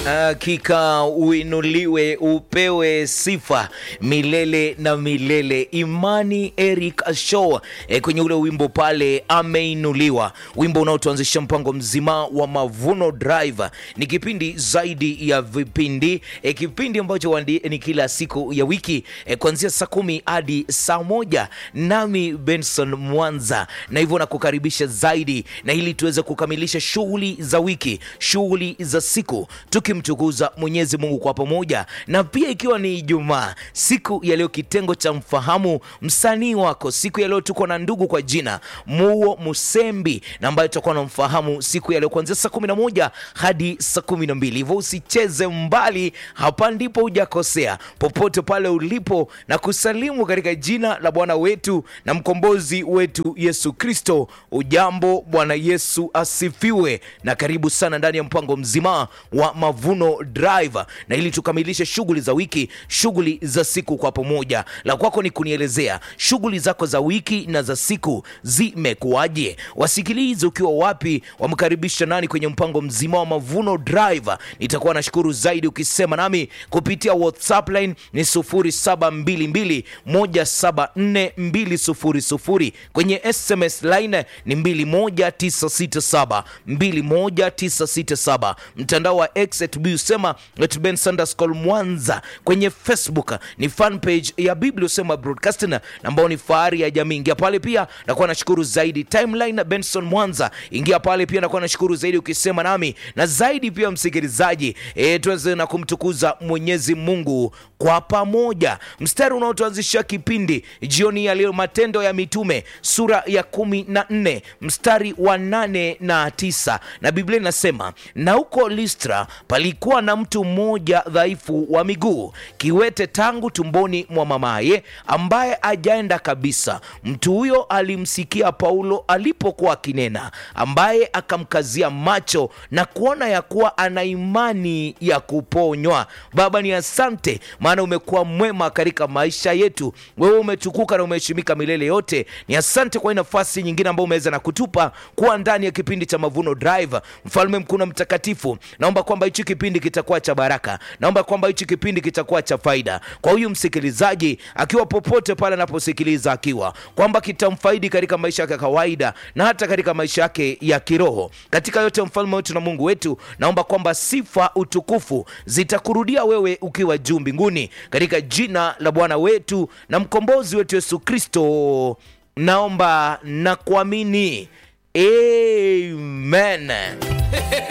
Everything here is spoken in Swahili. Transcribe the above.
Hakika uinuliwe upewe sifa milele na milele. Imani Eric Ashow e, kwenye ule wimbo pale ameinuliwa, wimbo unaotuanzisha mpango mzima wa Mavuno Drive. Ni kipindi zaidi ya vipindi e, kipindi ambacho wandi, ni kila siku ya wiki e, kuanzia saa kumi hadi saa moja nami Benson Mwanza, na hivyo nakukaribisha zaidi na ili tuweze kukamilisha shughuli za wiki, shughuli za siku tukimtukuza Mwenyezi Mungu kwa pamoja, na pia ikiwa ni Ijumaa, siku ya leo, kitengo cha mfahamu msanii wako. Siku ya leo tuko na ndugu kwa jina Muo Musembi, na ambaye tutakuwa na mfahamu siku ya leo kuanzia saa kumi na moja hadi saa kumi na mbili hivyo usicheze mbali, hapa ndipo hujakosea, popote pale ulipo, na kusalimu katika jina la Bwana wetu na mkombozi wetu Yesu Kristo. Ujambo, Bwana Yesu asifiwe, na karibu sana ndani ya mpango mzima wa Mavuno Drive, na ili tukamilishe shughuli za wiki, shughuli za siku kwa pamoja. La kwako ni kunielezea shughuli zako za wiki na za siku zimekuwaje? Wasikilize ukiwa wapi, wamkaribisha nani kwenye mpango mzima wa Mavuno Drive. Nitakuwa nashukuru zaidi ukisema nami kupitia WhatsApp line ni 0722174200 kwenye SMS line ni 21967 21967 mtandao wa X at usema at Ben Sanderscol Mwanza. Kwenye Facebook ni fan page ya Biblia usema broadcasting ambao ni fahari ya jamii. Ingia pale pia, nakuwa nashukuru zaidi. Timeline Benson Mwanza, ingia pale pia, nakuwa nashukuru zaidi ukisema nami na zaidi pia, msikilizaji e, tuweze na kumtukuza Mwenyezi Mungu kwa pamoja. Mstari unaotuanzisha kipindi jioni ya leo, Matendo ya Mitume sura ya kumi na nne mstari wa nane na tisa na Biblia inasema na huko Listra palikuwa na mtu mmoja dhaifu wa miguu, kiwete tangu tumboni mwa mamaye, ambaye ajaenda kabisa. Mtu huyo alimsikia Paulo alipokuwa akinena, ambaye akamkazia macho na kuona ya kuwa ana imani ya kuponywa. Baba, ni asante, maana umekuwa mwema katika maisha yetu. Wewe umetukuka na umeheshimika milele yote. Ni asante kwa hii nafasi nyingine ambayo umeweza na kutupa kuwa ndani ya kipindi cha Mavuno Drive. Mfalme mkuu na mtakatifu, naomba kwamba hichi kipindi kitakuwa cha baraka, naomba kwamba hichi kipindi kitakuwa cha faida kwa huyu msikilizaji, akiwa popote pale anaposikiliza, akiwa kwamba kitamfaidi katika maisha yake ya kawaida na hata katika maisha yake ya kiroho. Katika yote, mfalme wetu na Mungu wetu, naomba kwamba sifa, utukufu zitakurudia wewe ukiwa juu mbinguni, katika jina la Bwana wetu na mkombozi wetu Yesu Kristo, naomba na kuamini, amen.